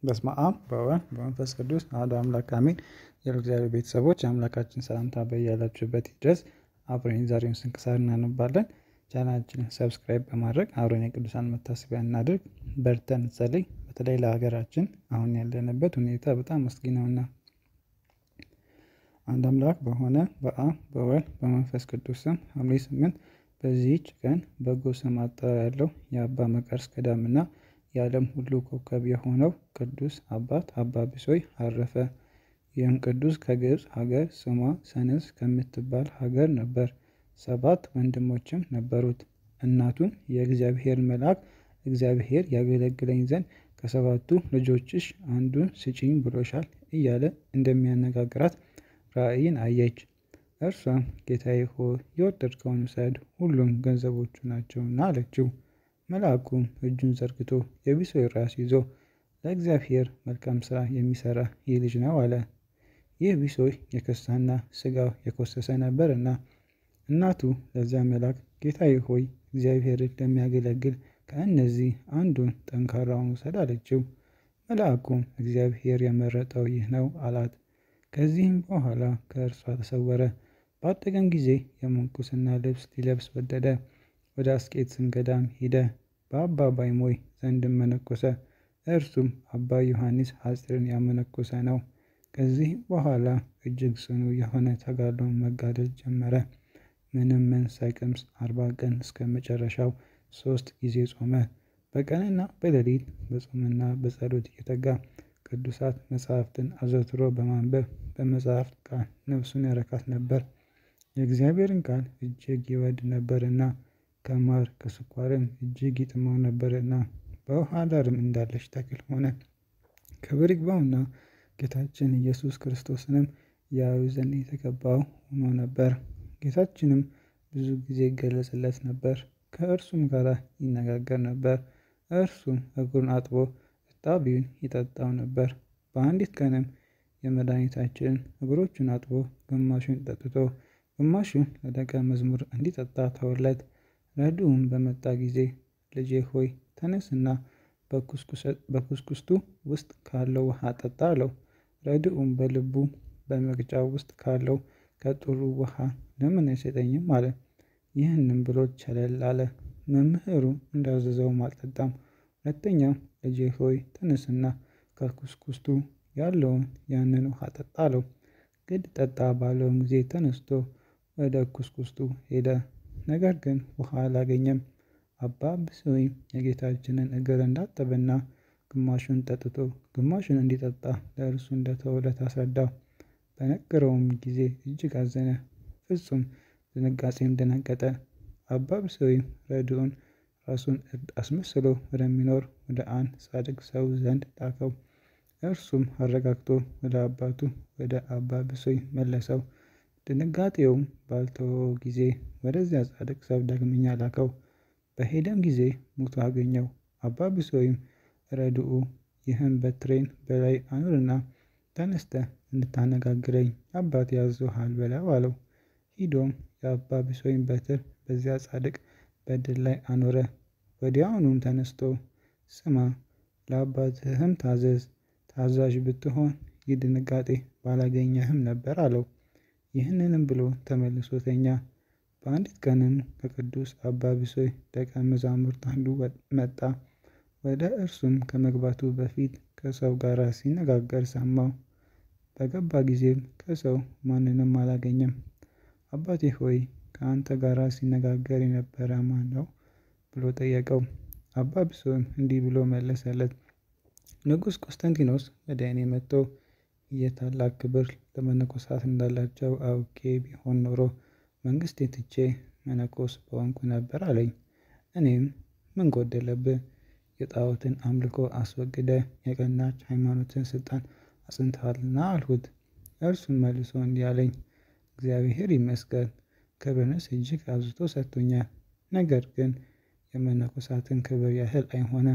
በስመ አብ በወልድ በመንፈስ ቅዱስ አሐዱ አምላክ አሜን። የእግዚአብሔር ቤተሰቦች የአምላካችን ሰላምታ በያላችሁበት ይድረስ። አብረን ዛሬውን ስንክሳር እናነባለን። ቻናላችንን ሰብስክራይብ በማድረግ አብረን የቅዱሳን መታሰቢያ እናድርግ። በርተን እንጸልይ። በተለይ ለሀገራችን አሁን ያለንበት ሁኔታ በጣም አስጊ ነውና አንድ አምላክ በሆነ በአብ በወልድ በመንፈስ ቅዱስ ስም ሐምሌ ስምንት በዚህች ቀን በጎ ስም አጠራር ያለው የአባ መቃርስ ገዳምና የዓለም ሁሉ ኮከብ የሆነው ቅዱስ አባት አባ ብሶይ አረፈ። ይህም ቅዱስ ከግብፅ ሀገር ስሟ ሰነስ ከምትባል ሀገር ነበር። ሰባት ወንድሞችም ነበሩት። እናቱን የእግዚአብሔር መልአክ እግዚአብሔር ያገለግለኝ ዘንድ ከሰባቱ ልጆችሽ አንዱን ስጪኝ ብሎሻል እያለ እንደሚያነጋግራት ራእይን አየች። እርሷም ጌታዬ ሆይ የወደድከውን ውሰድ፣ ሁሉም ገንዘቦቹ ናቸውና አለችው። መልአኩም እጁን ዘርግቶ የቢሶይ ራስ ይዞ ለእግዚአብሔር መልካም ሥራ የሚሠራ ይህ ልጅ ነው አለ። ይህ ቢሶይ የከሳና ሥጋው የኮሰሰ ነበርና እናቱ ለዚያ መልአክ ጌታዬ ሆይ እግዚአብሔርን ለሚያገለግል ከእነዚህ አንዱን ጠንካራውን ውሰድ አለችው። መልአኩም እግዚአብሔር የመረጠው ይህ ነው አላት። ከዚህም በኋላ ከእርሷ ተሰወረ። ባደገም ጊዜ የምንኩስና ልብስ ሊለብስ ወደደ። ወደ አስቄጥስም ገዳም ሄደ። በአባ ባይሞይ ዘንድም መነኮሰ። እርሱም አባ ዮሐንስ ሐፂርን ያመነኮሰ ነው። ከዚህም በኋላ እጅግ ጽኑ የሆነ ተጋድሎን መጋደል ጀመረ። ምንም ምን ሳይቀምስ አርባ ቀን እስከ መጨረሻው ሶስት ጊዜ ጾመ። በቀንና በሌሊት በጾምና በጸሎት እየተጋ ቅዱሳት መጽሐፍትን አዘውትሮ በማንበብ በመጽሐፍት ቃል ነፍሱን ያረካት ነበር። የእግዚአብሔርን ቃል እጅግ ይወድ ነበርና ከማር ከስኳርም እጅግ ይጥመው ነበርና በውሃ ዳርም እንዳለች ተክል ሆነ። ክብር ይግባውና ጌታችን ኢየሱስ ክርስቶስንም ያዩ ዘንድ የተገባው ሆኖ ነበር። ጌታችንም ብዙ ጊዜ ይገለጽለት ነበር፣ ከእርሱም ጋር ይነጋገር ነበር። እርሱም እግሩን አጥቦ እጣቢውን ይጠጣው ነበር። በአንዲት ቀንም የመድኃኒታችንን እግሮቹን አጥቦ ግማሹን ጠጥቶ ግማሹን ለደቀ መዝሙር እንዲጠጣ ተወለት። ረድኡም በመጣ ጊዜ ልጄ ሆይ ተነስና በኩስኩስቱ ውስጥ ካለው ውሃ ጠጣ አለው። ረድኡም በልቡ በመቅጫው ውስጥ ካለው ከጥሩ ውሃ ለምን አይሰጠኝም አለ። ይህንም ብሎ ቸለል አለ። መምህሩ እንዳዘዘውም አልጠጣም። ሁለተኛም ልጄ ሆይ ተነስና ከኩስኩስቱ ያለውን ያንን ውሃ ጠጣ አለው። ግድ ጠጣ ባለውም ጊዜ ተነስቶ ወደ ኩስኩስቱ ሄደ። ነገር ግን ውሃ አላገኘም። አባ ብሶይም የጌታችንን እግር እንዳጠበና ግማሹን ጠጥቶ ግማሹን እንዲጠጣ ለእርሱ እንደተወለት አስረዳው። በነገረውም ጊዜ እጅግ አዘነ፣ ፍጹም ድንጋጼም ደነገጠ። አባ ብሶይም ረድኡን ራሱን እርድ አስመስሎ ወደሚኖር ወደ አንድ ጻድቅ ሰው ዘንድ ላከው። እርሱም አረጋግቶ ወደ አባቱ ወደ አባ ብሶይ መለሰው። ድንጋጤውም ባልተወው ጊዜ ወደዚያ ጻድቅ ሰው ዳግመኛ ላከው። በሄደም ጊዜ ሙቶ አገኘው። አባ ብሶይም ረድኡ ይህን በትሬን በላይ አኑርና ተነስተ እንድታነጋግረኝ አባት ያዞሃል በለው አለው። ሂዶም የአባ ብሶይም በትር በዚያ ጻድቅ በድል ላይ አኖረ። ወዲያውኑም ተነስቶ ስማ፣ ለአባትህም ታዘዝ፣ ታዛዥ ብትሆን ይህ ድንጋጤ ባላገኘህም ነበር አለው። ይህንንም ብሎ ተመልሶ ተኛ። በአንዲት ቀንም ከቅዱስ አባ ብሶይ ደቀ መዛሙርት አንዱ መጣ። ወደ እርሱም ከመግባቱ በፊት ከሰው ጋር ሲነጋገር ሰማው። በገባ ጊዜም ከሰው ማንንም አላገኘም። አባቴ ሆይ ከአንተ ጋር ሲነጋገር የነበረ ማን ነው? ብሎ ጠየቀው። አባ ብሶይም እንዲህ ብሎ መለሰለት። ንጉሥ ቆስጠንጢኖስ ወደ እኔ መጥቶ የታላቅ ክብር ለመነኮሳት እንዳላቸው አውቄ ቢሆን ኖሮ መንግስቴ ትቼ መነኮስ በሆንኩ ነበር አለኝ። እኔም ምን ጎደለብህ? የጣዖትን አምልኮ አስወግደ የቀናች ሃይማኖትን ስልጣን አጽንተሃልና አልሁት። እርሱም መልሶ እንዲህ አለኝ፣ እግዚአብሔር ይመስገን ክብርንስ እጅግ አብዝቶ ሰጥቶኛል። ነገር ግን የመነኮሳትን ክብር ያህል አይሆንም።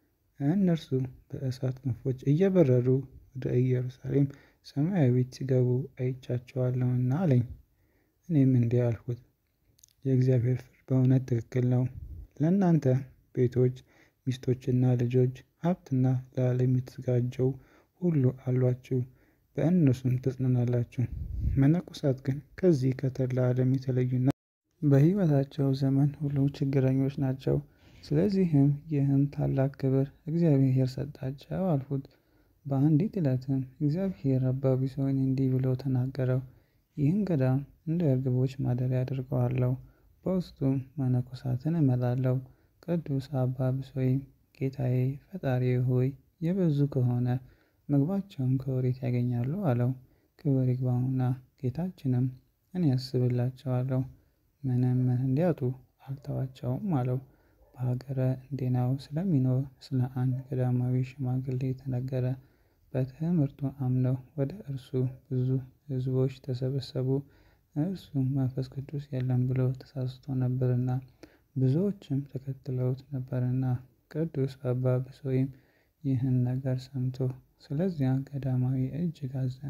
እነርሱ በእሳት ክንፎች እየበረሩ ወደ ኢየሩሳሌም ሰማያዊት ሲገቡ አይቻቸዋለሁና አለኝ። እኔም እንዲህ አልሁት፣ የእግዚአብሔር ፍርድ በእውነት ትክክል ነው። ለእናንተ ቤቶች ሚስቶችና ልጆች፣ ሀብትና ለዓለም የተዘጋጀው ሁሉ አሏችሁ፣ በእነርሱም ትጽናናላችሁ። መነኮሳት ግን ከዚህ ከተድላ ዓለም የተለዩና በሕይወታቸው ዘመን ሁሉ ችግረኞች ናቸው። ስለዚህም ይህን ታላቅ ክብር እግዚአብሔር ሰጣቸው አልሁት። በአንዲት ዕለትም እግዚአብሔር አባ ቢሶይን እንዲህ ብሎ ተናገረው። ይህን ገዳም እንደ እርግቦች ማደሪያ አድርገዋለሁ፣ በውስጡም መነኮሳትን እመላለሁ። ቅዱስ አባ ቢሶይም ጌታዬ ፈጣሪዬ ሆይ የበዙ ከሆነ ምግባቸውን ከወዴት ያገኛሉ? አለው። ክብር ይግባውና ጌታችንም እኔ አስብላቸዋለሁ፣ ምንም እንዲያጡ አልተዋቸውም አለው። በሀገረ እንዴናው ስለሚኖር ስለ አንድ ገዳማዊ ሽማግሌ ተነገረ። በትምህርቱ አምነው ወደ እርሱ ብዙ ሕዝቦች ተሰበሰቡ። እርሱ መንፈስ ቅዱስ የለም ብሎ ተሳስቶ ነበርና ብዙዎችም ተከትለውት ነበርና። ቅዱስ አባ ቢሶይም ይህን ነገር ሰምቶ ስለዚያ ገዳማዊ እጅግ አዘነ።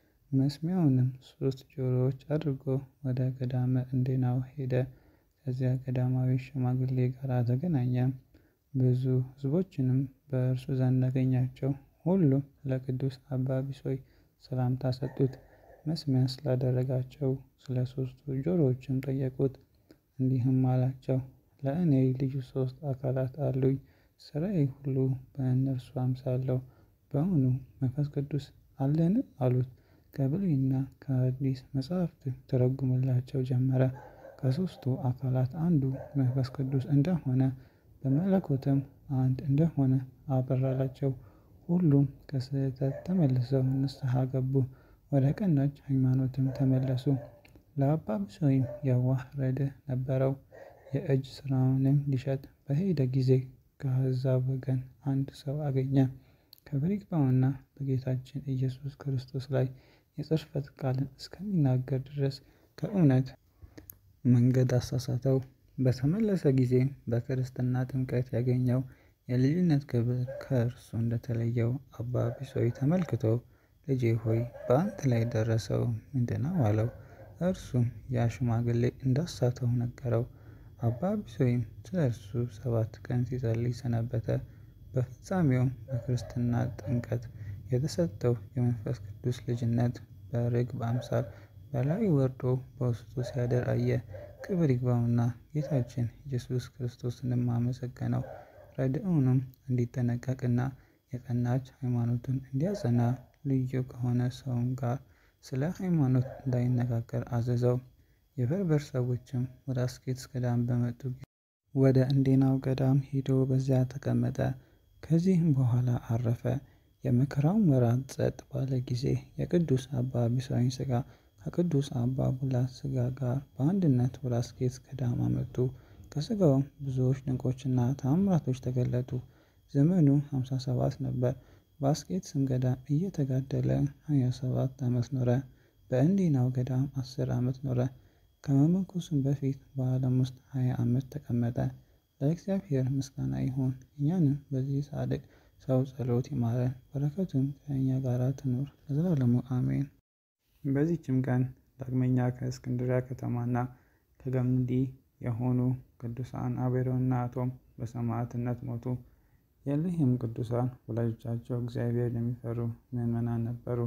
መስሚያውንም ሶስት ጆሮዎች አድርጎ ወደ ገዳመ እንዴናው ሄደ። ከዚያ ገዳማዊ ሽማግሌ ጋር ተገናኘ። ብዙ ሕዝቦችንም በእርሱ ዘንድ አገኛቸው። ሁሉም ለቅዱስ አባ ቢሶይ ሰላምታ ሰጡት። መስሚያ ስላደረጋቸው ስለ ሶስቱ ጆሮዎችም ጠየቁት። እንዲህም አላቸው፣ ለእኔ ልዩ ሶስት አካላት አሉኝ። ስራዬ ሁሉ በእነርሱ አምሳለሁ። በውኑ መንፈስ ቅዱስ አለን? አሉት። ከብሉይና ከአዲስ መጻሕፍት ተረጉምላቸው ጀመረ። ከሦስቱ አካላት አንዱ መንፈስ ቅዱስ እንደሆነ በመለኮትም አንድ እንደሆነ አበራላቸው። ሁሉም ከስህተት ተመልሰው ንስሐ ገቡ፣ ወደ ቀናች ሃይማኖትም ተመለሱ። ለአባ ቢሶይም የዋህ ረድእ ነበረው። የእጅ ሥራውንም ሊሸጥ በሄደ ጊዜ ከአሕዛብ ወገን አንድ ሰው አገኘ። ክብር ይግባውና በጌታችን ኢየሱስ ክርስቶስ ላይ የጽርፈት ቃልን እስከሚናገር ድረስ ከእውነት መንገድ አሳሳተው። በተመለሰ ጊዜ በክርስትና ጥምቀት ያገኘው የልጅነት ክብር ከእርሱ እንደተለየው አባ ቢሶይ ተመልክቶ ልጄ ሆይ በአንተ ላይ የደረሰው ምንድን ነው? አለው። እርሱም ያ ሽማግሌ እንዳሳተው ነገረው። አባ ቢሶይም ስለ እርሱ ሰባት ቀን ሲጸልይ ሰነበተ። በፍጻሜውም በክርስትና ጥምቀት የተሰጠው የመንፈስ ቅዱስ ልጅነት በርግብ አምሳል በላዩ ወርዶ በውስጡ ሲያድር አየ። ክብር ይግባውና ጌታችን ኢየሱስ ክርስቶስንም አመሰገነው። ረድኤቱንም እንዲጠነቀቅና የቀናች ሃይማኖቱን እንዲያጸና ልዩ ከሆነ ሰውም ጋር ስለ ሃይማኖት እንዳይነጋገር አዘዘው። የበርበር ሰዎችም ወደ አስኬትስ ገዳም በመጡ ጊዜ ወደ እንዴናው ገዳም ሄዶ በዚያ ተቀመጠ። ከዚህም በኋላ አረፈ። የመከራውም ወራት ጸጥ ባለ ጊዜ የቅዱስ አባ ቢሶይን ሥጋ ከቅዱስ አባ ቡላት ሥጋ ጋር በአንድነት ወደ አስኬትስ ገዳም አመጡ። ከሥጋውም ብዙዎች ድንቆችና ተአምራቶች ተገለጡ። ዘመኑ ሃምሳ ሰባት ነበር። በአስኬትስም ገዳም እየተጋደለ ሃያ ሰባት ዓመት ኖረ። በእንዴናው ገዳም አስር ዓመት ኖረ። ከመመንኮሱም በፊት በዓለም ውስጥ ሃያ ዓመት ተቀመጠ። ለእግዚአብሔር ምስጋና ይሁን፣ እኛንም በዚህ ጻድቅ ሰው ጸሎት ይማረን፣ በረከቱም ከእኛ ጋር ትኑር ለዘላለሙ አሜን። በዚህችም ቀን ዳግመኛ ከእስክንድሪያ ከተማና ከገምዲ የሆኑ ቅዱሳን አቤሮንና አቶም በሰማዕትነት ሞቱ። የእሊህም ቅዱሳን ወላጆቻቸው እግዚአብሔር የሚፈሩ ምዕመናን ነበሩ።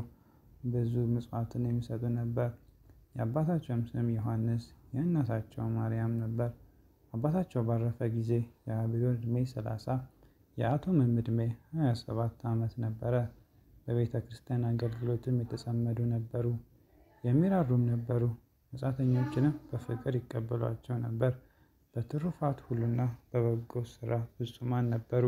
ብዙ ምጽዋትን የሚሰጡ ነበር። የአባታቸውም ስም ዮሐንስ የእናታቸው ማርያም ነበር። አባታቸው ባረፈ ጊዜ የአቤሮን ዕድሜ ሰላሳ የአቶምም ዕድሜ ሃያ ሰባት ዓመት ነበረ። በቤተ ክርስቲያን አገልግሎትም የተጸመዱ ነበሩ። የሚራሩም ነበሩ። መጻተኞችንም በፍቅር ይቀበሏቸው ነበር። በትሩፋት ሁሉና በበጎ ሥራ ፍጹማን ነበሩ።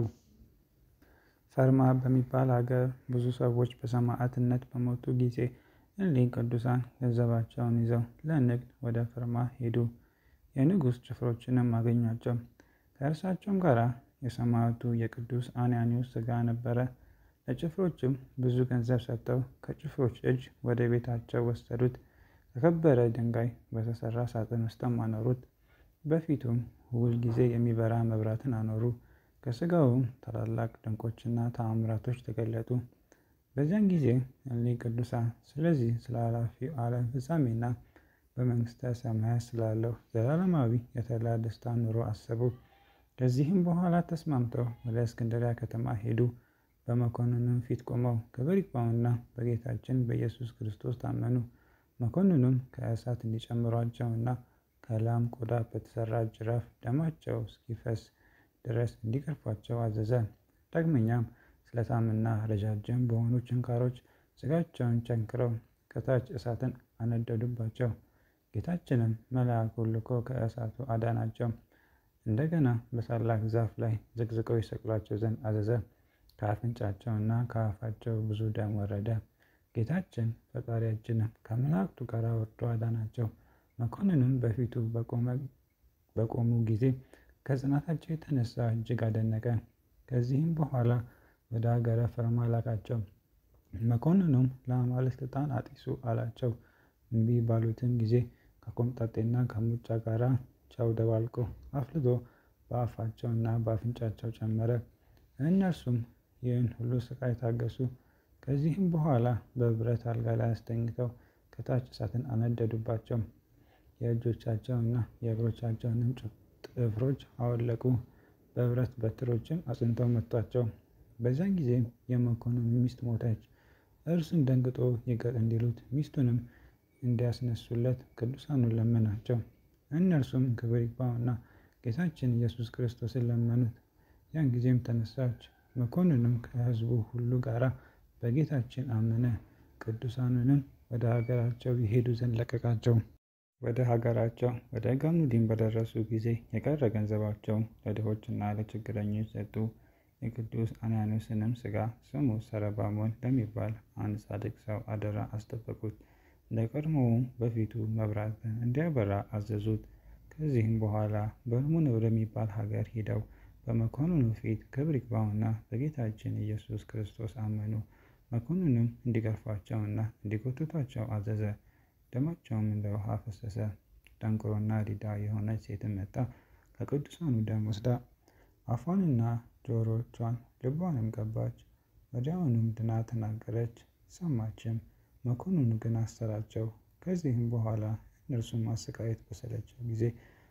ፈርማ በሚባል አገር ብዙ ሰዎች በሰማዕትነት በሞቱ ጊዜ እሊህ ቅዱሳን ገንዘባቸውን ይዘው ለንግድ ወደ ፈርማ ሄዱ። የንጉሥ ጭፍሮችንም አገኟቸው። ከእርሳቸውም ጋር የሰማዕቱ የቅዱስ አንያኖስ ሥጋ ነበረ። ለጭፍሮችም ብዙ ገንዘብ ሰጥተው ከጭፍሮች እጅ ወደ ቤታቸው ወሰዱት። ከከበረ ድንጋይ በተሰራ ሳጥን ውስጥም አኖሩት። በፊቱም ሁል ጊዜ የሚበራ መብራትን አኖሩ። ከሥጋውም ታላላቅ ድንቆችና ተአምራቶች ተገለጡ። በዚያን ጊዜ እሊህ ቅዱሳን ስለዚህ ስለ ኃላፊው ዓለም ፍጻሜና በመንግሥተ ሰማያት ስላለው ዘላለማዊ የተድላ ደስታ ኑሮ አሰቡ። ከዚህም በኋላ ተስማምተው ወደ እስክንድሪያ ከተማ ሄዱ። በመኮንኑም ፊት ቆመው ክብር ይግባውና በጌታችን በኢየሱስ ክርስቶስ ታመኑ። መኮንኑም ከእሳት እንዲጨምሯቸውና ከላም ቆዳ በተሰራ ጅራፍ ደማቸው እስኪፈስ ድረስ እንዲገርፏቸው አዘዘ። ዳግመኛም ስለታምና ረጃጅም በሆኑ ችንካሮች ስጋቸውን ቸንክረው ከታች እሳትን አነደዱባቸው። ጌታችንም መልአኩን ልኮ ከእሳቱ አዳናቸው። እንደገና በታላቅ ዛፍ ላይ ዘቅዝቀው ይሰቅሏቸው ዘንድ አዘዘ። ከአፍንጫቸውና ከአፋቸው ብዙ ደም ወረደ። ጌታችን ፈጣሪያችንም ከመላእክቱ ጋር ወርዶ አዳናቸው። መኮንኑም በፊቱ በቆሙ ጊዜ ከጽናታቸው የተነሳ እጅግ አደነቀ። ከዚህም በኋላ ወደ ሀገረ ፈርማ ላካቸው። መኮንኑም ለአማልክት ዕጣን አጢሱ አላቸው። እምቢ ባሉትም ጊዜ ከኮምጣጤና ከሙጫ ጋር ጨው ደባልቆ አፍልቶ በአፋቸውና በአፍንጫቸው ጨመረ። እነርሱም ይህን ሁሉ ስቃይ ታገሱ። ከዚህም በኋላ በብረት አልጋ ላይ አስተኝተው ከታች እሳትን አነደዱባቸው። የእጆቻቸውና የእግሮቻቸውንም ጥፍሮች አወለቁ። በብረት በትሮችም አጽንተው መቷቸው። በዚያን ጊዜም የመኮንኑ ሚስት ሞተች። እርሱም ደንግጦ ይቅር እንዲሉት ሚስቱንም እንዲያስነሱለት ቅዱሳኑን ለመናቸው። እነርሱም ክብር ይግባውና ጌታችን ኢየሱስ ክርስቶስን ለመኑት። ያን ጊዜም ተነሳች። መኮንኑም ከሕዝቡ ሁሉ ጋር በጌታችን አመነ። ቅዱሳኑንም ወደ ሀገራቸው ይሄዱ ዘንድ ለቀቃቸው። ወደ ሀገራቸው ወደ ገሙዲን በደረሱ ጊዜ የቀረ ገንዘባቸውን ለድሆችና ለችግረኞች ሰጡ። የቅዱስ አንያኖስንም ሥጋ ስሙ ሰረባሞን ለሚባል አንድ ጻድቅ ሰው አደራ አስጠበቁት። እንደ ቀድሞውም በፊቱ መብራትን እንዲያበራ አዘዙት። ከዚህም በኋላ በርሙን ወደሚባል ሀገር ሂደው በመኮንኑ ፊት ክብር ይግባውና በጌታችን ኢየሱስ ክርስቶስ አመኑ። መኮንኑም እንዲገርፏቸውና እንዲጎትቷቸው አዘዘ። ደማቸውም እንደ ውሃ ፈሰሰ። ደንቆሮና ዲዳ የሆነች ሴትም መጣ። ከቅዱሳኑ ደም ወስዳ አፏንና ጆሮቿን ልቧንም ቀባች። ወዲያውኑም ድና ተናገረች፣ ሰማችም። መኮንኑ ግን አሰራቸው። ከዚህም በኋላ እነርሱም ማሰቃየት በሰለቸው ጊዜ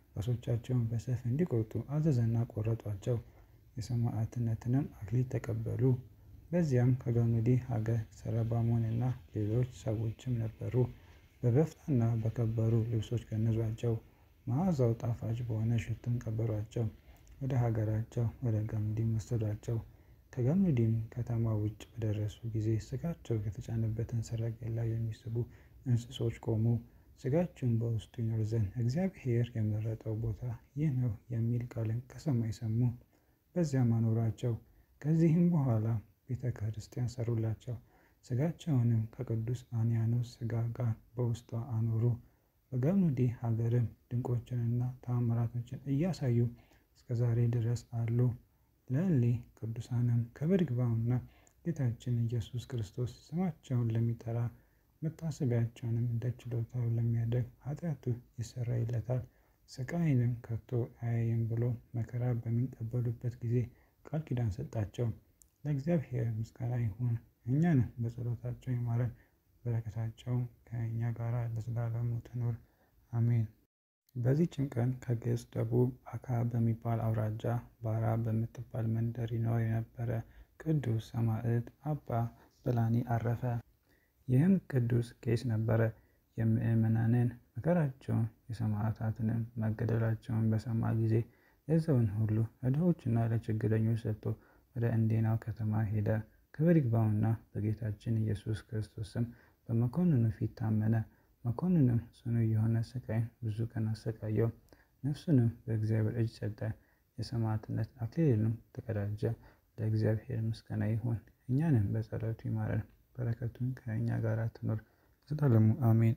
ራሶቻቸውን በሰይፍ እንዲቆርጡ አዘዘና ቆረጧቸው። የሰማዕትነትንም አክሊል ተቀበሉ። በዚያም ከገሙዲ ሀገር ሰረባሞንና ሌሎች ሰዎችም ነበሩ። በበፍታና በከበሩ ልብሶች ገነዟቸው። መዓዛው ጣፋጭ በሆነ ሽቱም ቀበሯቸው። ወደ ሀገራቸው ወደ ገሙዲም ወሰዷቸው። ከገሙዲም ከተማ ውጭ በደረሱ ጊዜ ስጋቸው የተጫነበትን ሰረገላ የሚስቡ እንስሶች ቆሙ። ስጋቸውን በውስጡ ይኖር ዘንድ እግዚአብሔር የመረጠው ቦታ ይህ ነው የሚል ቃልን ከሰማይ ሰሙ። በዚያም አኖሯቸው። ከዚህም በኋላ ቤተ ክርስቲያን ሰሩላቸው። ስጋቸውንም ከቅዱስ አንያኖስ ስጋ ጋር በውስጧ አኖሩ። በገሙዲ ሀገርም ድንቆችንና ተአምራቶችን እያሳዩ እስከ ዛሬ ድረስ አሉ። ለእሊ ቅዱሳንም ክብር ይግባውና ጌታችን ኢየሱስ ክርስቶስ ስማቸውን ለሚጠራ መታሰቢያቸውንም እንደ ችሎታው ለሚያደርግ ኃጢአቱ ይሰረይለታል፣ ስቃይንም ከቶ አያይም ብሎ መከራ በሚቀበሉበት ጊዜ ቃል ኪዳን ሰጣቸው። ለእግዚአብሔር ምስጋና ይሁን፣ እኛንም በጸሎታቸው ይማረን፣ በረከታቸውም ከእኛ ጋር ለዘላለሙ ትኑር አሜን። በዚህችም ቀን ከግብፅ ደቡብ አካ በሚባል አውራጃ ባራ በምትባል መንደር ይኖር የነበረ ቅዱስ ሰማዕት አባ በላኒ አረፈ። ይህም ቅዱስ ቄስ ነበረ። የምእመናንን መከራቸውን የሰማዕታትንም መገደላቸውን በሰማ ጊዜ ገንዘቡን ሁሉ ለድሆችና ለችግረኞች ሰጥቶ ወደ እንዴናው ከተማ ሄደ። ክብር ይግባውና በጌታችን ኢየሱስ ክርስቶስ ስም በመኮንኑ ፊት ታመነ። መኮንኑም ጽኑ የሆነ ስቃይን ብዙ ቀን አሰቃየው። ነፍሱንም በእግዚአብሔር እጅ ሰጠ። የሰማዕትነት አክሊልንም ተቀዳጀ። ለእግዚአብሔር ምስጋና ይሁን፣ እኛንም በጸሎቱ ይማረን፣ በረከቱን ከእኛ ጋር ትኖር ለዘላለሙ አሜን።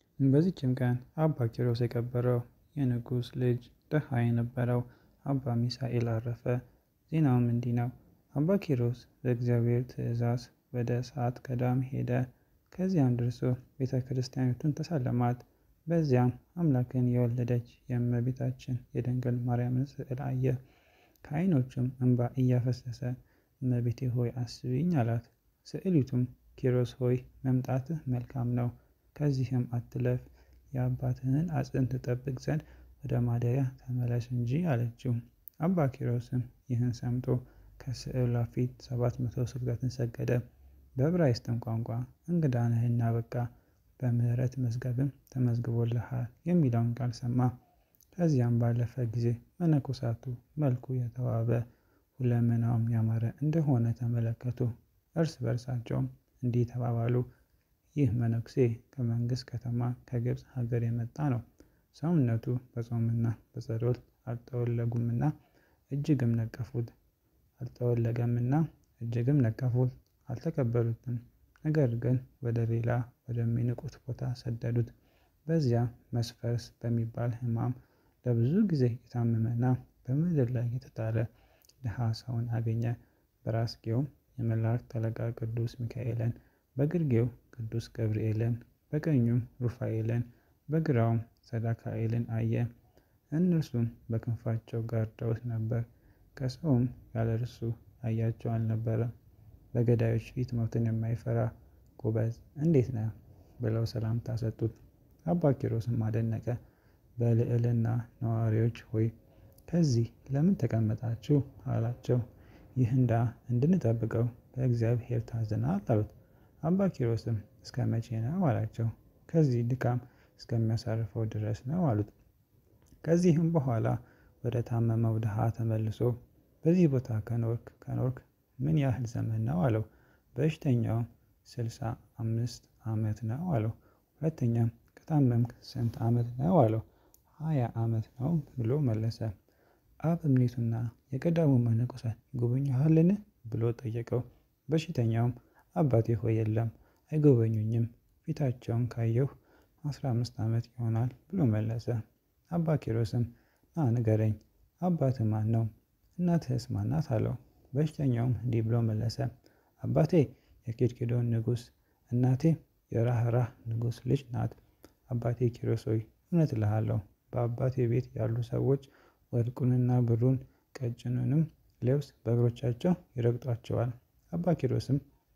በዚችም ቀን አባ ኪሮስ የከበረው የንጉሥ ልጅ ድሃ የነበረው አባ ሚሳኤል አረፈ። ዜናውም እንዲህ ነው። አባ ኪሮስ በእግዚአብሔር ትእዛዝ ወደ ሰዓት ገዳም ሄደ። ከዚያም ደርሶ ቤተ ክርስቲያኒቱን ተሳለማት። በዚያም አምላክን የወለደች የእመቤታችን የድንግል ማርያምን ስዕል አየ። ከዓይኖቹም እንባ እያፈሰሰ እመቤቴ ሆይ አስቢኝ አላት። ስዕሊቱም ኪሮስ ሆይ መምጣትህ መልካም ነው፣ ከዚህም አትለፍ፣ የአባትህን አጽም ትጠብቅ ዘንድ ወደ ማደሪያ ተመለስ እንጂ አለችው። አባ ኪሮስም ይህን ሰምቶ ከስዕሏ ፊት ሰባት መቶ ስግደትን ሰገደ። በዕብራይስጥም ቋንቋ እንግዳ ነህና በቃ በምሕረት መዝገብም ተመዝግቦልሃል የሚለውን ቃል ሰማ። ከዚያም ባለፈ ጊዜ መነኮሳቱ መልኩ የተዋበ ሁለመናውም ያማረ እንደሆነ ተመለከቱ። እርስ በርሳቸውም እንዲህ ተባባሉ፣ ይህ መነኩሴ ከመንግሥት ከተማ ከግብፅ ሀገር የመጣ ነው። ሰውነቱ በጾምና በጸሎት አልጠወለጉምና እጅግም ነቀፉት። አልጠወለገምና እጅግም ነቀፉት፣ አልተቀበሉትም። ነገር ግን ወደ ሌላ ወደሚንቁት ቦታ ሰደዱት። በዚያ መስፈርስ በሚባል ሕማም ለብዙ ጊዜ የታመመና በምድር ላይ የተጣለ ድሃ ሰውን አገኘ። በራስጌውም የመላእክት አለቃ ቅዱስ ሚካኤልን፣ በግርጌው ቅዱስ ገብርኤልን፣ በቀኙም ሩፋኤልን፣ በግራውም ሰዳካኤልን አየ። እነርሱም በክንፋቸው ጋርደውት ነበር። ከሰውም ያለ እርሱ ያያቸው አልነበረም። በገዳዮች ፊት ሞትን የማይፈራ ጎበዝ እንዴት ነህ? ብለው ሰላምታ ሰጡት። አባ ኪሮስም አደነቀ። በልዕልና ነዋሪዎች ሆይ ከዚህ ለምን ተቀመጣችሁ? አላቸው። ይህ እንዳ እንድንጠብቀው በእግዚአብሔር ታዘናል አሉት። አባ ኪሮስም እስከ መቼ ነው አላቸው። ከዚህ ድካም እስከሚያሳርፈው ድረስ ነው አሉት። ከዚህም በኋላ ወደ ታመመው ድሃ ተመልሶ በዚህ ቦታ ከኖርክ ከኖርክ ምን ያህል ዘመን ነው አለው። በሽተኛውም ስልሳ አምስት ዓመት ነው አለው። ሁለተኛም ከታመምክ ስንት ዓመት ነው አለው። ሀያ ዓመት ነው ብሎ መለሰ። አበምኔቱና የቀዳሙ መነኮሳት ይጎበኙሃልን ብሎ ጠየቀው። በሽተኛውም አባቴ ሆይ የለም አይጎበኙኝም፣ ፊታቸውን ካየሁ አስራ አምስት ዓመት ይሆናል ብሎ መለሰ። አባ ኪሮስም ና ንገረኝ፣ አባትህ ማን ነው? እናትህስ ማናት? አለው። በሽተኛውም እንዲህ ብሎ መለሰ። አባቴ የኬልቄዶን ንጉሥ፣ እናቴ የራህራህ ንጉሥ ልጅ ናት። አባቴ ኪሮስ ሆይ እውነት እልሃለሁ በአባቴ ቤት ያሉ ሰዎች ወርቁንና ብሩን ቀጭኑንም ልብስ በእግሮቻቸው ይረግጧቸዋል። አባ ኪሮስም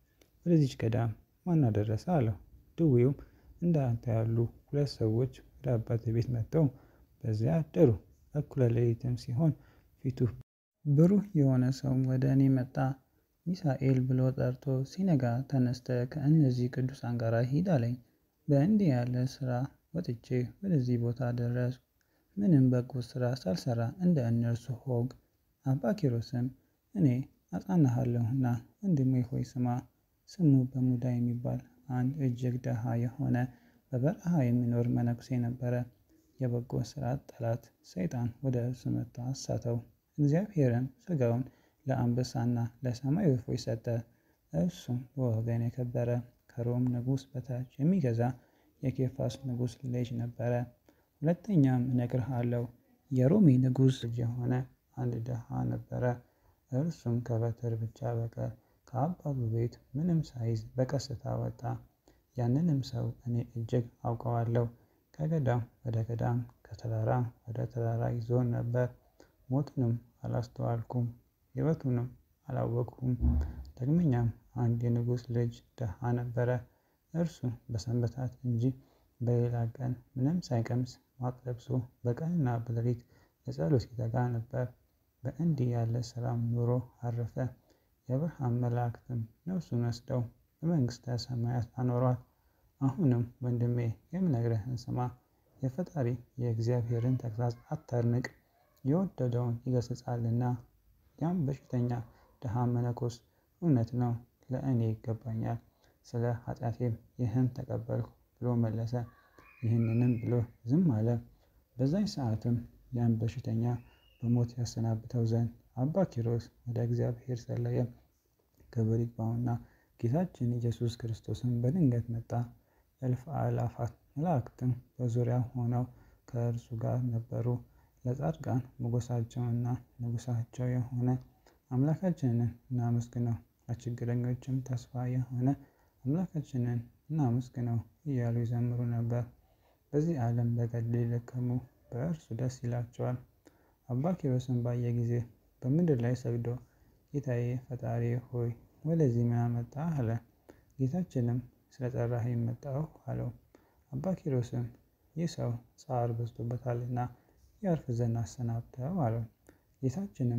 ወደዚች ገዳም ማን አደረሰ? አለው። ድዌውም እንደ አንተ ያሉ ሁለት ሰዎች ወደ አባቴ ቤት መጥተው በዚያ አደሩ። እኩለ ሌሊትም ሲሆን ፊቱ ብሩህ የሆነ ሰው ወደ እኔ መጣ። ሚሳኤል ብሎ ጠርቶ ሲነጋ ተነስተ ከእነዚህ ቅዱሳን ጋር ሂድ አለኝ። በእንዲህ ያለ ስራ ወጥቼ ወደዚህ ቦታ ደረስኩ። ምንም በጎ ስራ ሳልሰራ እንደ እነርሱ ሆንኩ። አባ ኪሮስም እኔ አጽናናሃለሁና ወንድሜ ሆይ ስማ። ስሙ በሙዳ የሚባል አንድ እጅግ ደሃ የሆነ በበረሃ የሚኖር መነኩሴ ነበረ። የበጎ ስራ ጠላት ሰይጣን ወደ እርሱ መጥቶ አሳተው። እግዚአብሔርም ሥጋውን ለአንበሳና ለሰማይ ወፎች ሰጠ። እርሱም በወገን የከበረ ከሮም ንጉሥ በታች የሚገዛ የኬፋስ ንጉሥ ልጅ ነበረ። ሁለተኛም እነግርሃለሁ የሮሜ ንጉሥ ልጅ የሆነ አንድ ድሃ ነበረ። እርሱም ከበትር ብቻ በቀር ከአባቱ ቤት ምንም ሳይዝ በቀስታ ወጣ። ያንንም ሰው እኔ እጅግ አውቀዋለሁ። ከገዳም ወደ ገዳም ከተራራ ወደ ተራራ ይዞን ነበር። ሞቱንም አላስተዋልኩም፣ ሕይወቱንም አላወቅሁም። ዳግመኛም አንድ የንጉሥ ልጅ ድሃ ነበረ። እርሱ በሰንበታት እንጂ በሌላ ቀን ምንም ሳይቀምስ ማቅ ለብሶ በቀንና በሌሊት ለጸሎት ይተጋ ነበር። በእንዲህ ያለ ስራም ኑሮ አረፈ። የብርሃን መላእክትም ነፍሱን ወስደው በመንግሥተ ሰማያት አኖሯት። አሁንም ወንድሜ የምነግርህን ስማ። የፈጣሪ የእግዚአብሔርን ተግሣጽ አታድንቅ፣ የወደደውን ይገሥጻልና። ያም በሽተኛ ድሃ መነኮስ እውነት ነው፣ ለእኔ ይገባኛል፣ ስለ ኃጢአቴም ይህን ተቀበልኩ ብሎ መለሰ። ይህንንም ብሎ ዝም አለ። በዛኝ ሰዓትም ያን በሽተኛ በሞት ያሰናብተው ዘንድ አባ ኪሮስ ወደ እግዚአብሔር ጸለየ። ክብር ይግባውና ጌታችን ኢየሱስ ክርስቶስን በድንገት መጣ። እልፍ አእላፋት መላእክትም በዙሪያው ሆነው ከእርሱ ጋር ነበሩ። ለጻድቃን ሞገሳቸውና ንጉሣቸው የሆነ አምላካችንን እናመስግነው፣ ለችግረኞችም ተስፋ የሆነ አምላካችንን እናመስግነው እያሉ ይዘምሩ ነበር። በዚህ ዓለም በገድል የደከሙ በእርሱ ደስ ይላቸዋል። አባ ኪሮስን ባየ ጊዜ በምድር ላይ ሰግዶ ጌታዬ ፈጣሪ ሆይ ወደዚህ ምን አመጣህ? አለ። ጌታችንም ስለ ጠራኸኝ መጣሁ አለው። አባ ኪሮስም ይህ ሰው ጻር በዝቶበታልና ያርፍ ዘንድ አሰናብተው አለው። ጌታችንም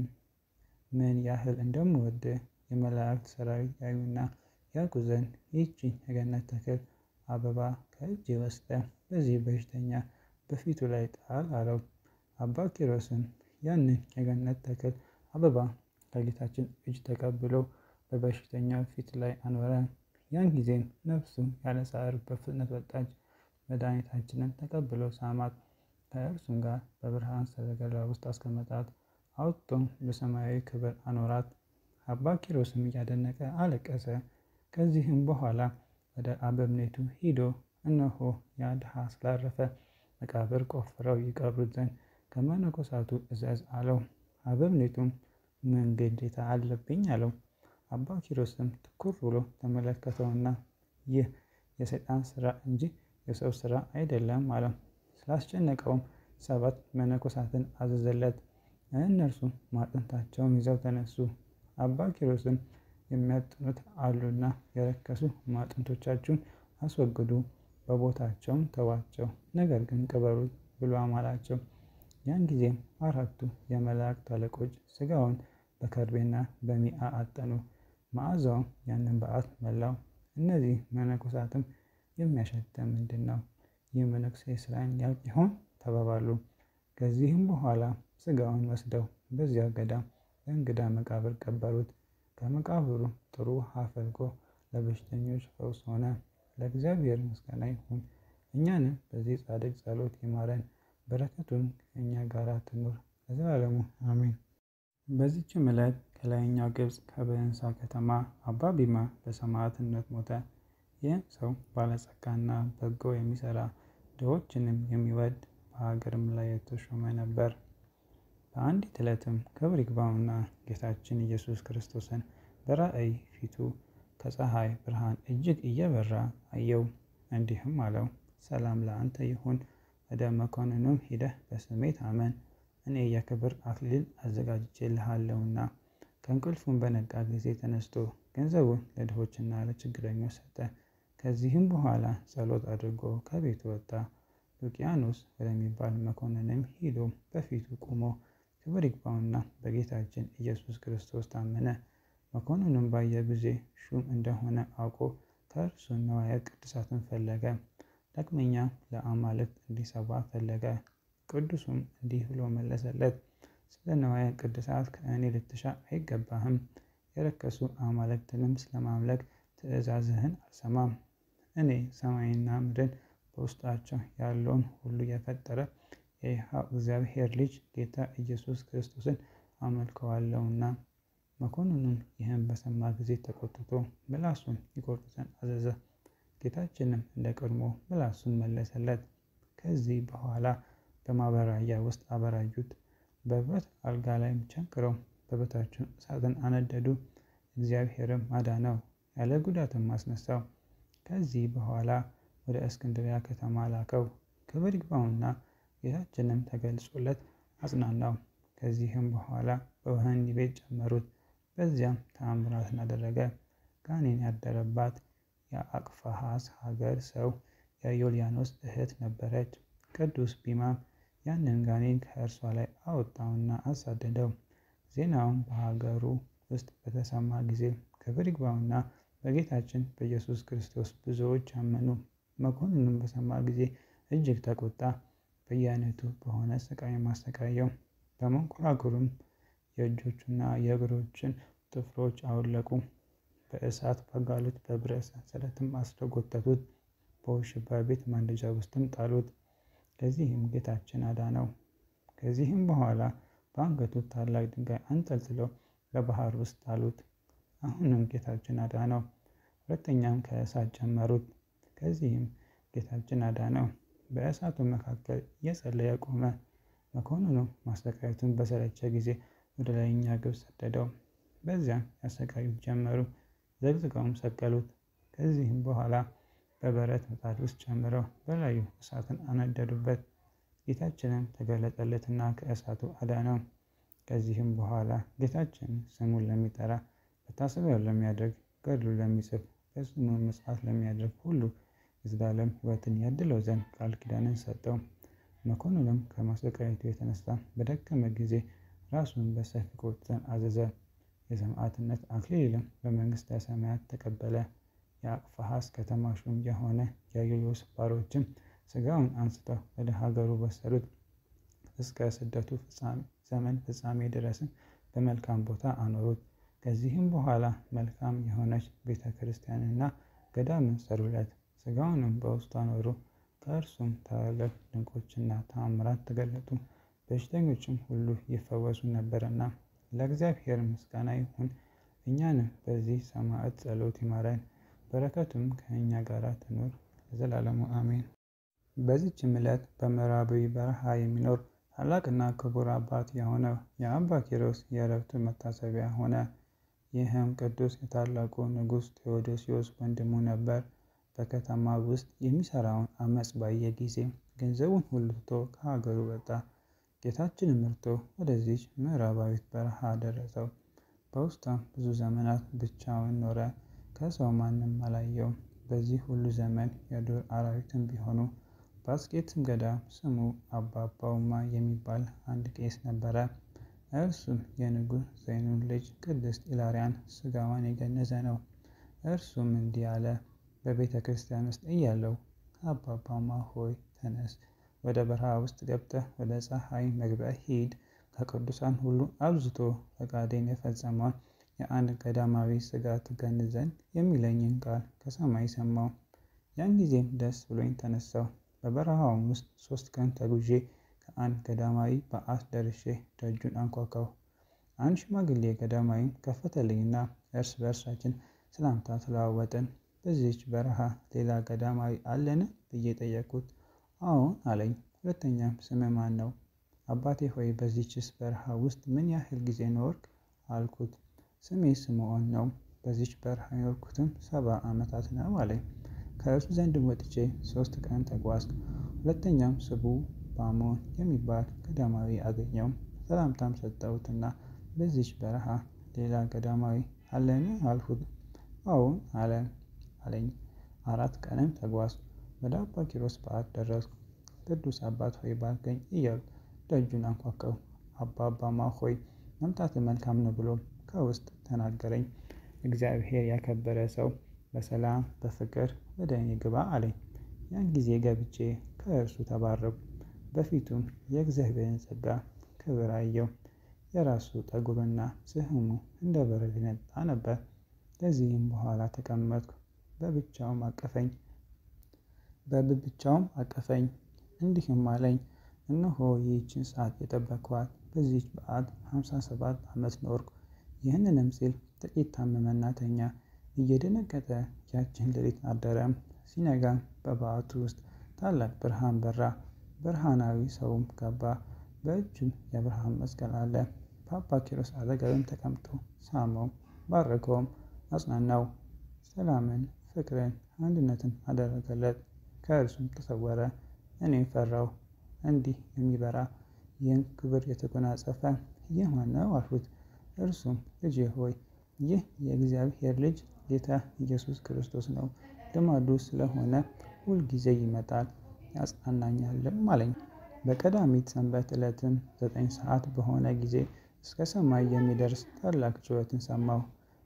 ምን ያህል እንደምወድ የመላእክት ሰራዊት ያዩና ያውቁ ዘንድ ይህችን የገነት ተክል አበባ ከእጅ ወስደ በዚህ በሽተኛ በፊቱ ላይ ጣል አለው። አባ ኪሮስም ያንን የገነት ተክል አበባ ከጌታችን እጅ ተቀብሎ በበሽተኛው ፊት ላይ አኖረ። ያን ጊዜም ነፍሱ ያለ ሳዕር በፍጥነት ወጣች። መድኃኒታችንን ተቀብሎ ሳማት። ከእርሱም ጋር በብርሃን ሰረገላ ውስጥ አስቀመጣት። አውጥቶም በሰማያዊ ክብር አኖራት። አባ ኪሮስም እያደነቀ አለቀሰ። ከዚህም በኋላ ወደ አበምኔቱ ሂዶ እነሆ ያ ድሃ ስላረፈ መቃብር ቆፍረው ይቀብሩት ዘንድ ከመነኮሳቱ እዘዝ አለው። አበምኔቱም ምን ግዴታ አለብኝ አለው። አባ ኪሮስም ትኩር ብሎ ተመለከተውና ይህ የሰይጣን ስራ እንጂ የሰው ስራ አይደለም አለው። ስላስጨነቀውም ሰባት መነኮሳትን አዘዘለት። እነርሱም ማጥንታቸውን ይዘው ተነሱ። አባ ኪሮስም የሚያጥኑት አሉና የረከሱ ማጥንቶቻችሁን አስወግዱ፣ በቦታቸውም ተዋቸው፣ ነገር ግን ቅበሩት ብሎ አማላቸው። ያን ጊዜም አራቱ የመላእክት አለቆች ስጋውን በከርቤና በሚአ አጠኑ። መዓዛውም ያንን በዓት መላው። እነዚህ መነኮሳትም የሚያሸተ ምንድን ነው? ይህ መነኩሴ ስራን ያውቅ ይሆን ተባባሉ። ከዚህም በኋላ ስጋውን ወስደው በዚያ ገዳም በእንግዳ መቃብር ቀበሩት። ከመቃብሩ ጥሩ ውሃ ፈልቆ ለበሽተኞች ፈውስ ሆነ። ለእግዚአብሔር ምስጋና ይሁን። እኛንም በዚህ ጻድቅ ጸሎት ይማረን፣ በረከቱን ከእኛ ጋር ትኑር ለዘላለሙ አሜን። በዚችም ዕለት ከላይኛው ግብፅ ከበንሳ ከተማ አባ ቢማ በሰማዕትነት ሞተ። ይህም ሰው ባለጸጋና በጎ የሚሰራ ድሆችንም የሚወድ በሀገርም ላይ የተሾመ ነበር። በአንዲት ዕለትም ክብር ይግባውና ጌታችን ኢየሱስ ክርስቶስን በራእይ ፊቱ ከፀሐይ ብርሃን እጅግ እየበራ አየው። እንዲህም አለው፣ ሰላም ለአንተ ይሁን። ወደ መኮንኑም ሂደህ በስሜ ታመን፣ እኔ የክብር አክሊል አዘጋጅቼልሃለሁና። ከእንቅልፉም በነቃ ጊዜ ተነስቶ ገንዘቡን ለድሆችና ለችግረኞች ሰጠ። ከዚህም በኋላ ጸሎት አድርጎ ከቤቱ ወጣ። ሉቂያኖስ ወደሚባል መኮንንም ሂዶ በፊቱ ቆሞ ክብር ይግባውና በጌታችን ኢየሱስ ክርስቶስ ታመነ። መኮንኑም ባየ ጊዜ ሹም እንደሆነ አውቆ ከእርሱ ነዋየ ቅድሳትን ፈለገ። ዳግመኛ ለአማልክት እንዲሰዋ ፈለገ። ቅዱሱም እንዲህ ብሎ መለሰለት፣ ስለ ነዋየ ቅድሳት ከእኔ ልትሻ አይገባህም። የረከሱ አማልክትንም ስለማምለክ ትእዛዝህን አልሰማም። እኔ ሰማይና ምድርን በውስጣቸው ያለውን ሁሉ የፈጠረ የሕያው እግዚአብሔር ልጅ ጌታ ኢየሱስ ክርስቶስን አመልከዋለሁና። መኮንኑም ይህን በሰማ ጊዜ ተቆጥቶ ምላሱን ይቆርጡ ዘንድ አዘዘ። ጌታችንም እንደ ቀድሞ ምላሱን መለሰለት። ከዚህ በኋላ በማበራያ ውስጥ አበራዩት። በብረት አልጋ ላይም ቸንክረው በበታቹን እሳትን አነደዱ። እግዚአብሔርም አዳነው፣ ያለ ጉዳትም አስነሳው። ከዚህ በኋላ ወደ እስክንድሪያ ከተማ ላከው። ክብር ይግባውና ጌታችንም ተገልጾለት አጽናናው። ከዚህም በኋላ በወህኒ ቤት ጨመሩት። በዚያም ተአምራትን አደረገ። ጋኔን ያደረባት የአቅፋሃስ ሀገር ሰው የዮልያኖስ እህት ነበረች። ቅዱስ ቢማም ያንን ጋኔን ከእርሷ ላይ አወጣውና አሳደደው። ዜናውን በሀገሩ ውስጥ በተሰማ ጊዜ ክብር ይግባውና በጌታችን በኢየሱስ ክርስቶስ ብዙዎች አመኑ። መኮንኑም በሰማ ጊዜ እጅግ ተቆጣ። በየአይነቱ በሆነ ስቃይ ማሰቃየው። በመንኮራኩሩም የእጆቹና የእግሮችን ጥፍሮች አወለቁ። በእሳት በጋሉት በብረት ሰንሰለትም አስረጎተቱት። በውሽባ ቤት ማንደጃ ውስጥም ጣሉት። ከዚህም ጌታችን አዳነው። ከዚህም በኋላ በአንገቱ ታላቅ ድንጋይ አንጠልጥለው በባህር ውስጥ ጣሉት። አሁንም ጌታችን አዳነው። ሁለተኛም ከእሳት ጨመሩት። ከዚህም ጌታችን አዳነው። በእሳቱ መካከል እየጸለየ ቆመ። መኮንኑ ማሰቃየቱን በሰለቸ ጊዜ ወደ ላይኛ ግብፅ ሰደደው። በዚያም ያሰቃዩት ጀመሩ። ዘግዝቀውም ሰቀሉት። ከዚህም በኋላ በብረት ምጣድ ውስጥ ጨምረው በላዩ እሳትን አነደዱበት። ጌታችንም ተገለጠለትና ከእሳቱ አዳነው። ከዚህም በኋላ ጌታችን ስሙን ለሚጠራ መታሰቢያው ለሚያደርግ ገድሉ ለሚጽፍ በስሙ መጽሐፍ ለሚያደርግ ሁሉ የዘላለም ሕይወትን ያድለው ዘንድ ቃል ኪዳንን ሰጠው። መኮንኑም ከማሰቃየቱ የተነሳ በደከመ ጊዜ ራሱን በሰይፍ ይቆርጥ ዘንድ አዘዘ። የሰማዕትነት አክሊልም በመንግሥተ ሰማያት ተቀበለ። የአቅፋሃስ ከተማ ሹም የሆነ የዩልዮስ ባሮችም ሥጋውን አንስተው ወደ ሀገሩ ወሰዱት። እስከ ስደቱ ዘመን ፍጻሜ ድረስም በመልካም ቦታ አኖሩት። ከዚህም በኋላ መልካም የሆነች ቤተ ክርስቲያንና ገዳምን ሰሩለት። ሥጋውንም በውስጡ አኖሩ። ከእርሱም ታላላቅ ድንቆችና ተአምራት ተገለጡ። በሽተኞችም ሁሉ ይፈወሱ ነበርና። ለእግዚአብሔር ምስጋና ይሁን። እኛንም በዚህ ሰማዕት ጸሎት ይማረን፣ በረከቱም ከእኛ ጋር ትኑር ለዘላለሙ አሜን። በዚችም ዕለት በምዕራባዊ በረሃ የሚኖር ታላቅና ክቡር አባት የሆነው የአባ ኪሮስ የዕረፍቱ መታሰቢያ ሆነ። ይህም ቅዱስ የታላቁ ንጉሥ ቴዎዶሲዎስ ወንድሙ ነበር። በከተማ ውስጥ የሚሰራውን አመፅ ባየ ጊዜ ገንዘቡን ሁሉ ትቶ ከሀገሩ ወጣ። ጌታችንም መርቶ ወደዚች ምዕራባዊት በረሃ ደረሰው። በውስጧም ብዙ ዘመናት ብቻውን ኖረ። ከሰው ማንም አላየውም። በዚህ ሁሉ ዘመን የዱር አራዊትም ቢሆኑ በአስቄጥስ ገዳም ስሙ አባ አባውማ የሚባል አንድ ቄስ ነበረ። እርሱም የንጉሥ ዘይኑን ልጅ ቅድስት ኢላሪያን ሥጋዋን የገነዘ ነው። እርሱም እንዲህ አለ። በቤተ ክርስቲያን ውስጥ እያለው አባ አባውማ ሆይ ተነስ፣ ወደ በረሃ ውስጥ ገብተህ ወደ ፀሐይ መግቢያ ሂድ። ከቅዱሳን ሁሉ አብዝቶ ፈቃዴን የፈጸመውን የአንድ ገዳማዊ ሥጋ ትገንዝ ዘንድ የሚለኝን ቃል ከሰማይ ሰማው። ያን ጊዜም ደስ ብሎኝ ተነሳው። በበረሃውም ውስጥ ሶስት ቀን ተጉዤ ከአንድ ገዳማዊ በዓት ደርሼ ደጁን አንኳኳሁ። አንድ ሽማግሌ ገዳማዊም ከፈተልኝና እርስ በእርሳችን ሰላምታ ተለዋወጥን። በዚህች በረሃ ሌላ ገዳማዊ አለን ብዬ ጠየቅኩት። አዎን አለኝ። ሁለተኛም ስምህ ማን ነው? አባቴ ሆይ በዚችስ በረሃ ውስጥ ምን ያህል ጊዜ ኖርክ? አልኩት። ስሜ ስምዖን ነው። በዚች በረሃ የኖርኩትም ሰባ ዓመታት ነው አለኝ። ከእርሱ ዘንድ ወጥቼ ሶስት ቀን ተጓዝኩ። ሁለተኛም ስቡ ባሞን የሚባል ገዳማዊ አገኘው። ሰላምታም ሰጠሁትና በዚች በረሃ ሌላ ገዳማዊ አለን አልሁት። አዎን አለ አለኝ። አራት ቀንም ተጓዝኩ። ወደ አባ ኪሮስ በዓት ደረስኩ። ቅዱስ አባት ሆይ ባርከኝ እያልኩ ደጁን አንኳኳሁ። አባ አባማ ሆይ መምጣት መልካም ነው ብሎ ከውስጥ ተናገረኝ። እግዚአብሔር ያከበረ ሰው በሰላም በፍቅር ወደ እኔ ግባ አለኝ። ያን ጊዜ ገብቼ ከእርሱ ተባረኩ። በፊቱም የእግዚአብሔርን ጸጋ ክብር አየው። የራሱ ጠጉርና ስህሙ እንደ በረድ ነጣ ነበር። ከዚህም በኋላ ተቀመጥኩ። በብቻውም አቀፈኝ በብቻውም አቀፈኝ እንዲህም አለኝ፣ እነሆ ይህችን ሰዓት የጠበቅኋት በዚህች በዓት ሀምሳ ሰባት ዓመት ኖርኩ። ይህንንም ሲል ጥቂት ታመመና ተኛ። እየደነገጠ ያችን ሌሊት አደረም። ሲነጋም በበዓቱ ውስጥ ታላቅ ብርሃን በራ። ብርሃናዊ ሰውም ገባ። በእጁም የብርሃን መስቀል አለ። በአባ ኪሮስ አጠገብም ተቀምጦ ሳመው፣ ባረከውም፣ አጽናናው። ሰላምን፣ ፍቅርን፣ አንድነትን አደረገለት። ከእርሱም ተሰወረ። እኔም ፈራው። እንዲህ የሚበራ ይህን ክብር የተጎናጸፈ ይህ ማነው አልሁት። እርሱም ልጄ ሆይ ይህ የእግዚአብሔር ልጅ ጌታ ኢየሱስ ክርስቶስ ነው። ልማዱ ስለሆነ ሁልጊዜ ይመጣል ያጽናናኛልም አለኝ። በቀዳሚት ሰንበት ዕለትም ዘጠኝ ሰዓት በሆነ ጊዜ እስከ ሰማይ የሚደርስ ታላቅ ጩኸትን ሰማሁ።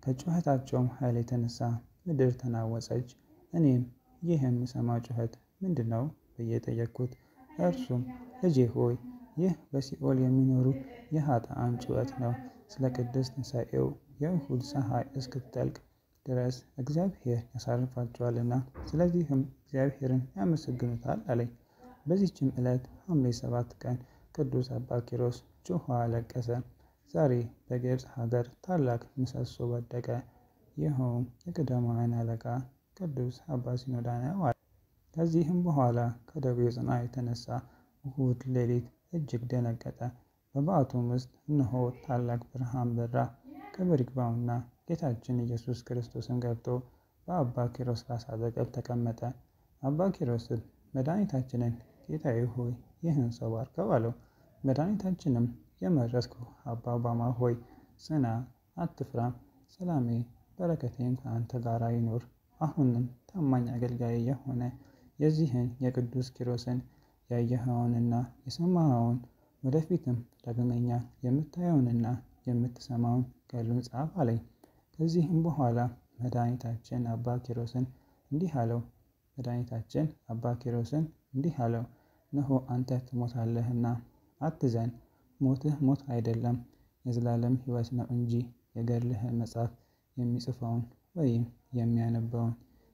ከጩኸታቸውም ኃይል የተነሳ ምድር ተናወጸች። እኔም ይህ የምሰማው ጩኸት ምንድን ነው ብዬ ጠየቅኩት። እርሱም ልጄ ሆይ ይህ በሲኦል የሚኖሩ የኃጥአን ጩኸት ነው። ስለ ቅድስት ትንሣኤው የእሁድ ፀሐይ እስክትጠልቅ ድረስ እግዚአብሔር ያሳርፋቸዋልና ስለዚህም እግዚአብሔርን ያመሰግኑታል አለኝ። በዚችም ዕለት ሐምሌ ሰባት ቀን ቅዱስ አባ ኪሮስ ጮኸ አለቀሰ። ዛሬ በግብፅ ሀገር ታላቅ ምሰሶ ወደቀ። ይኸውም የቀዳማውያን አለቃ ቅዱስ አባ ሲኖዳ ነው አለ። ከዚህም በኋላ ከደዌው ጽና የተነሳ እሁድ ሌሊት እጅግ ደነገጠ። በበዓቱም ውስጥ እነሆ ታላቅ ብርሃን በራ። ክብር ይግባውና ጌታችን ኢየሱስ ክርስቶስም ገብቶ በአባ ኪሮስ ራስ አጠገብ ተቀመጠ። አባ ኪሮስም መድኃኒታችንን ጌታዬ ሆይ ይህን ሰው ባርከው አለው። መድኃኒታችንም የመረጥኩ አባ አባማ ሆይ ጽና፣ አትፍራም፣ ሰላሜ በረከቴም ከአንተ ጋር ይኑር። አሁንም ታማኝ አገልጋይ የሆነ የዚህን የቅዱስ ኪሮስን ያየኸውንና የሰማኸውን ወደፊትም ዳግመኛ የምታየውንና የምትሰማውን ገድሉን ጻፍ አለኝ። ከዚህም በኋላ መድኃኒታችን አባ ኪሮስን እንዲህ አለው መድኃኒታችን አባ ኪሮስን እንዲህ አለው፣ እነሆ አንተ ትሞታለህና አትዘን። ሞትህ ሞት አይደለም የዘላለም ሕይወት ነው እንጂ የገድልህን መጽሐፍ የሚጽፈውን ወይም የሚያነበውን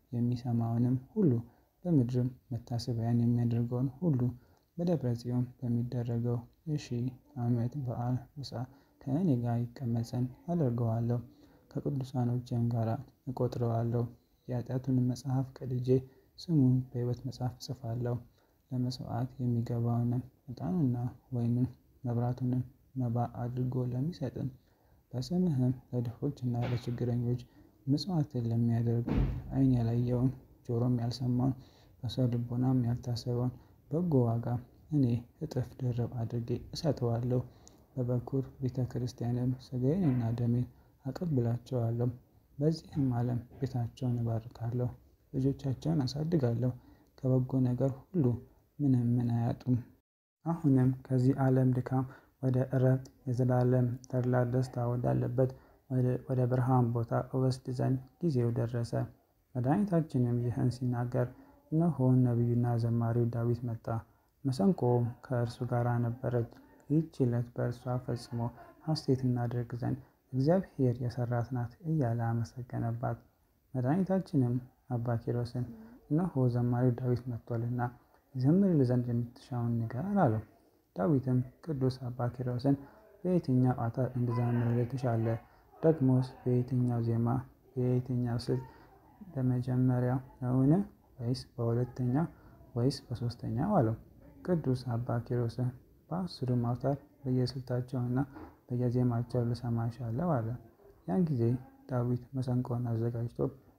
የሚሰማውንም ሁሉ በምድርም መታሰቢያን የሚያደርገውን ሁሉ በደብረ ጽዮን በሚደረገው የሺህ ዓመት በዓል ምሳ ከእኔ ጋር ይቀመጥ ዘንድ አደርገዋለሁ። ከቅዱሳኖቼም ጋር እቆጥረዋለሁ። የኃጢአቱንም መጽሐፍ ቀድጄ ስሙን በሕይወት መጽሐፍ እጽፋለሁ። ለመሥዋዕት የሚገባውንም ዕጣኑንና ወይኑን መብራቱንም መባ አድርጎ ለሚሰጥም በስምህም ለድሆችና ለችግረኞች ምጽዋትን ለሚያደርግ ዓይን ያላየውን ጆሮም ያልሰማውን በሰው ልቦናም ያልታሰበውን በጎ ዋጋ እኔ እጥፍ ድርብ አድርጌ እሰጠዋለሁ። በበኩር ቤተ ክርስቲያንም ሥጋዬንና ደሜን አቀብላቸዋለሁ። በዚህም ዓለም ቤታቸውን እባርካለሁ፣ ልጆቻቸውን አሳድጋለሁ፣ ከበጎ ነገር ሁሉ ምንም ምን አያጡም። አሁንም ከዚህ ዓለም ድካም ወደ ዕረፍት የዘላለም ተድላ ደስታ ወዳለበት ወደ ብርሃን ቦታ እወስድ ዘንድ ጊዜው ደረሰ። መድኃኒታችንም ይህን ሲናገር እነሆ ነቢዩና ዘማሪው ዳዊት መጣ፣ መሰንቆውም ከእርሱ ጋር ነበረች። ይህች ዕለት በእርሷ ፈጽሞ ሐሴት እናደርግ ዘንድ እግዚአብሔር የሠራት ናት እያለ አመሰገነባት። መድኃኒታችንም አባ ኪሮስን እነሆ ዘማሪው ዳዊት መጥቶአልና ይዘምርልህ ዘንድ የምትሻውን ንገር አለው። ዳዊትም ቅዱስ አባ ኪሮስን በየትኛው አውታር እንድዘምርልህ ትሻለህ? ደግሞስ በየትኛው ዜማ፣ በየትኛው ስልት በመጀመሪያው ነውን? ወይስ በሁለተኛው ወይስ በሦስተኛው አለው። ቅዱስ አባ ኪሮስም በአስሩም አውታር በየስልታቸውና በየዜማቸው ልሰማ እሻለሁ አለ። ያን ጊዜ ዳዊት መሰንቆውን አዘጋጅቶ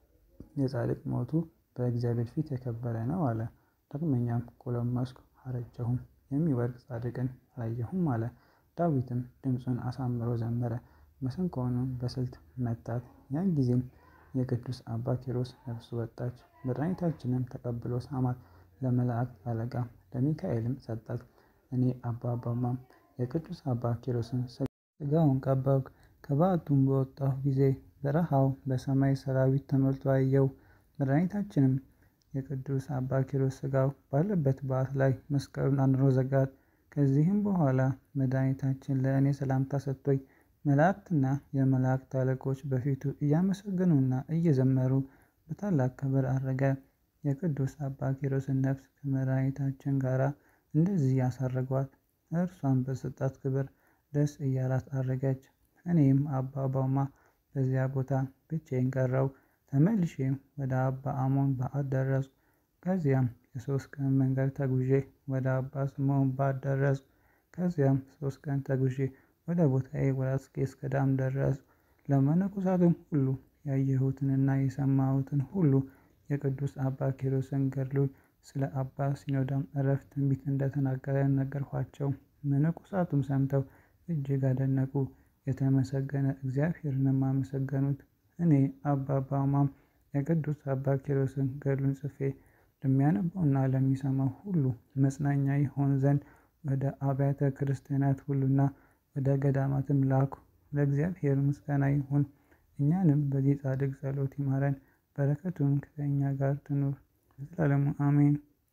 የጻድቅ ሞቱ በእግዚአብሔር ፊት የከበረ ነው አለ። ዳግመኛም ጎለመስኩ አረጀሁም፣ የሚወድቅ ጻድቅን አላየሁም አለ። ዳዊትም ድምፁን አሳምሮ ዘመረ፣ መሰንቆውንም በስልት መታት። ያን ጊዜም የቅዱስ አባ ኪሮስ ነፍሱ ወጣች። መድኃኒታችንም ተቀብሎ ሳማት፣ ለመላእክት አለቃ ለሚካኤልም ሰጣት። እኔ አባ አባማም የቅዱስ አባ ኪሮስን ሥጋውን ቀበብኩ። ከበዓቱም በወጣሁ ጊዜ በረሃው በሰማይ ሰራዊት ተሞልቶ አየሁ። መድኃኒታችንም የቅዱስ አባ ኪሮስ ሥጋው ባለበት በዓት ላይ መስቀሉን አኑሮ ዘጋት። ከዚህም በኋላ መድኃኒታችን ለእኔ ሰላምታ ሰጥቶኝ መላእክትና የመላእክት አለቆች በፊቱ እያመሰገኑና እየዘመሩ በታላቅ ክብር አረገ። የቅዱስ አባ ኪሮስን ነፍስ ከመድኃኒታችን ጋር እንደዚህ ያሳረጓት። እርሷን በሰጣት ክብር ደስ እያላት አረገች። እኔም አባ ባውማ በዚያ ቦታ ብቻዬን ቀረው። ተመልሼም ወደ አባ አሞን በዓት ደረስኩ። ከዚያም የሶስት ቀን መንገድ ተጉዤ ወደ አባ ስምዖን በዓት ደረስኩ። ከዚያም ሶስት ቀን ተጉዤ ወደ ቦታዬ ወደ አስቄጥስ ገዳም ደረስኩ። ለመነኮሳቱም ሁሉ ያየሁትንና የሰማሁትን ሁሉ የቅዱስ አባ ኪሮስን ገድሉን ስለ አባ ሲኖዳም ዕረፍት ትንቢት እንደተናገረ ነገርኋቸው። መነኮሳቱም ሰምተው እጅግ አደነቁ፣ የተመሰገነ እግዚአብሔርንም አመሰገኑት። እኔ አባ ባውማም የቅዱስ አባ ኪሮስን ገድሉን ጽፌ ለሚያነበውና ለሚሰማው ሁሉ መጽናኛ ይሆን ዘንድ ወደ አብያተ ክርስቲያናት ሁሉና ወደ ገዳማትም ላኩ። ለእግዚአብሔር ምስጋና ይሁን፣ እኛንም በዚህ ጻድቅ ጸሎት ይማረን፣ በረከቱም ከእኛ ጋር ትኑር ለዘላለሙ አሜን።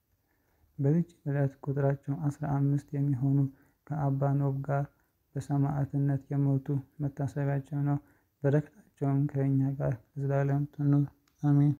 በዚች ዕለት ቁጥራቸው አስራ አምስት የሚሆኑ ከአባ ኖብ ጋር በሰማዕትነት የሞቱ መታሰቢያቸው ነው። በረከታቸውም ከእኛ ጋር ለዘላለም ትኑር አሜን።